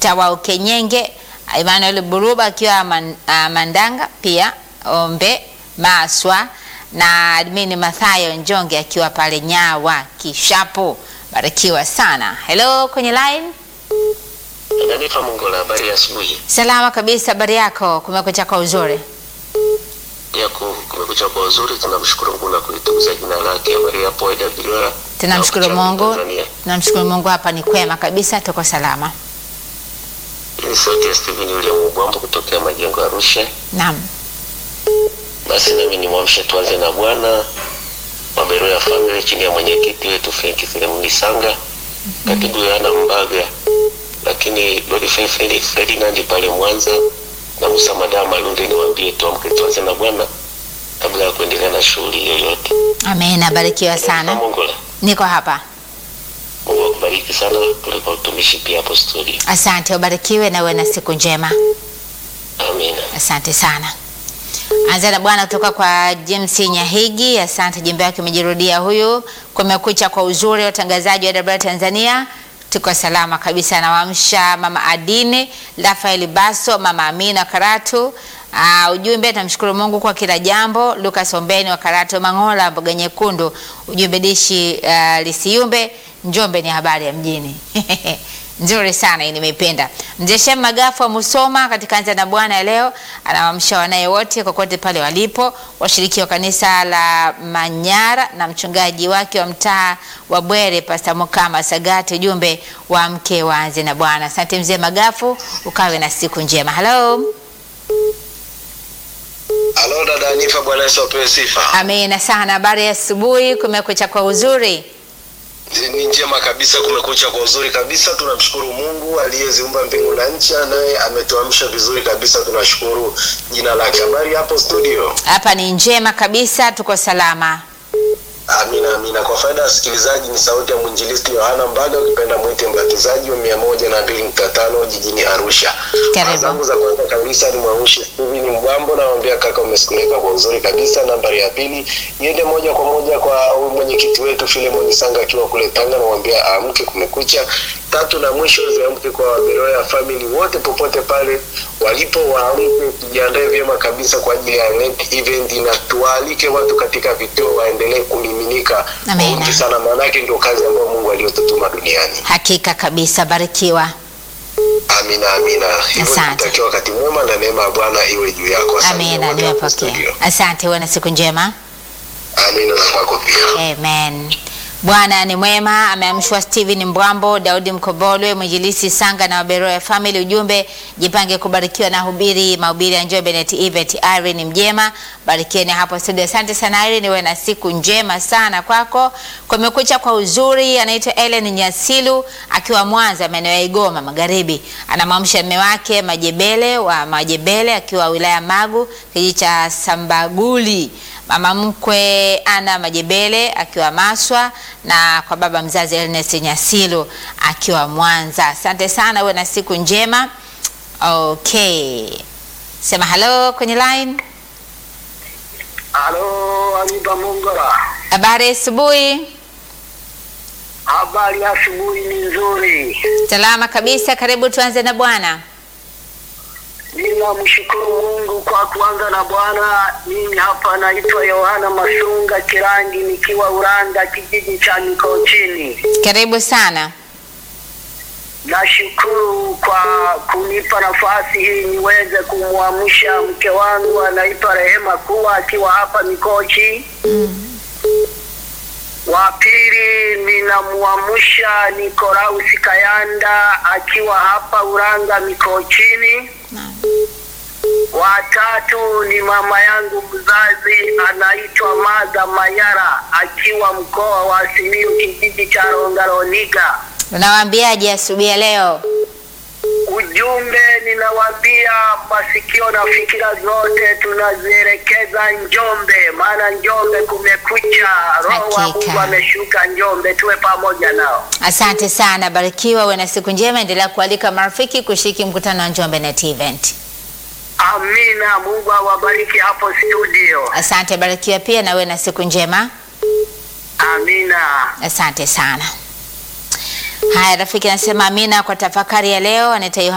Peter wa Ukenyenge, Emmanuel Buruba akiwa man, uh, Mandanga, pia Ombe Maswa na admin Mathayo Njonge akiwa pale Nyawa Kishapo. Barikiwa sana. Hello kwenye line. Inanipa Mungu la habari ya asubuhi. Salama kabisa, habari yako? Kumekucha kwa uzuri. Ya ku- kumekucha kwa uzuri, tunamshukuru Mungu na kulitukuza jina lake. Habari hapo AWR. Tunamshukuru Na Mungu, Tanzania. tunamshukuru Mungu, hapa ni kwema kabisa, tuko salama. Hii ni sauti ya Steven William Ubwambo kutokea Majengo Arusha. Naam, Basi nami nimwamshe tuanze na Bwana wa Beroya Family chini ya mwenyekiti wetu Frank Filemoni Sanga, katibu Yohana Mbaga, lakini Godfrey Felix Ferdinand pale Mwanza na Musa Madama Lunde, niwaambie tuamke tuanze na Bwana kabla ya kuendelea na shughuli yoyote. amen. Abarikiwa sana, Mungu la niko hapa. Mungu akubariki sana kule kwa utumishi pia hapo studio. Asante, ubarikiwe na uwe na siku njema. Amina. Asante sana. Anza na Bwana kutoka kwa James Nyahigi. Asante, jimbo yake umejirudia huyu. Kumekucha kwa uzuri, watangazaji wa AWR Tanzania, tuko salama kabisa. Nawamsha mama Adine Rafael Baso, mama Amina Karatu. Uh, ujumbe namshukuru Mungu kwa kila jambo. Lucas Ombeni wa Karatu Mangola, mboga nyekundu. Ujumbe dishi uh, lisiumbe. Njombe ni habari ya mjini nzuri sana hii nimeipenda. Mzee Shem Magafu wa Musoma katika Anza na Bwana ya leo anawaamsha wanaye wote kokote pale walipo, washiriki wa kanisa la Manyara na mchungaji wake wa mtaa wa Bwere Pastor Mukama Sagati, ujumbe wa mke wa Anza na Bwana. Asante mzee Magafu, ukawe na siku njema. Hello. Halo dada Anifa, Bwana Yesu apewe sifa. Amina sana. Habari ya asubuhi, kumekucha kwa uzuri. Ni njema kabisa, kumekucha kwa uzuri kabisa. Tunamshukuru Mungu aliyeziumba mbingu na nchi, naye ametuamsha vizuri kabisa. Tunashukuru jina lake. Habari hapo studio? Hapa ni njema kabisa, tuko salama. Amina, amina. Kwa faida ya wasikilizaji, ni sauti ya mwinjilisti Yohana Mbaga, ukipenda mwite mbatizaji wa mia moja na mbili nukta tano jijini Arusha. Karibu. zangu za kwanza kabisa ni mwamshi Steven Mbwambo, namwambia kaka, umesikuleka kwa uzuri kabisa. Nambari ya pili iende moja kwa moja kwa huyu mwenyekiti wetu Filemoni Sanga akiwa kule Tanga, namwambia amke, kumekucha. Tatu na mwisho ziamke kwa Waberoya family wote popote pale walipo, waamke, tujiandae vyema kabisa kwa ajili ya net event, na tuwaalike watu katika vituo waendelee kumiminika kwa Amina. wingi sana, maanake ndio kazi ambayo Mungu aliyotutuma duniani. Hakika kabisa, barikiwa. Amina, amina. Hivyo Asante. nikutakia wakati mwema na neema ya Bwana iwe juu yako. Asante Amina, wote hapo nimepokea. studio. Asante, uwe na siku njema. Amina na kwako pia. Amen. Bwana ni mwema. Ameamshwa Steven Mbwambo, Daudi Mkobolwe, Mwinjilisi Sanga na Waberoya Family. Ujumbe, jipange kubarikiwa na hubiri mahubiri ya Njombe Net Event. Irene Mjema, barikieni hapo studio. Asante sana Irene, uwe na siku njema sana kwako. Kumekucha kwa uzuri. Anaitwa Ellen Nyasilu akiwa Mwanza, maeneo ya Igoma Magharibi. Anamwamsha mme wake Majebele wa Majebele akiwa wilaya Magu, kijiji cha Sambaguli mama mkwe Ana Majebele akiwa Maswa na kwa baba mzazi Ernest Nyasilu akiwa Mwanza. Asante sana, uwe na siku njema. Okay, sema hello kwenye line. Halo, Aniba Mongola. Habari asubuhi. Habari ya asubuhi ni nzuri. Salama kabisa, karibu tuanze na Bwana. Ninamshukuru Mungu kwa kuanza na Bwana. Mimi hapa naitwa Yohana Masunga Kirangi nikiwa Uranda kijiji cha Mikochini. Karibu sana. Nashukuru kwa kunipa nafasi hii niweze kumwamsha mke wangu anaitwa Rehema kuwa akiwa hapa Mikochi. Wa pili ninamwamsha Nikolausi Kayanda akiwa hapa Uranga Mikochini. Watatu ni mama yangu mzazi anaitwa Maga Mayara akiwa mkoa wa Simiyu kijiji cha Rongaroniga. Unawaambiaje asubuhi ya leo? Ujumbe ninawaambia masikio na fikira zote tunazielekeza Njombe, maana Njombe kumekucha, Roho wa Hakika. Mungu ameshuka Njombe, tuwe pamoja nao. Asante sana, barikiwa, uwe na siku njema. Endelea kualika marafiki kushiriki mkutano wa Njombe Net Event. Amina, Mungu awabariki hapo studio. Asante, barikiwa pia na uwe na siku njema. Amina. Asante sana. Haya, rafiki anasema amina kwa tafakari ya leo. Anaitwa Yohana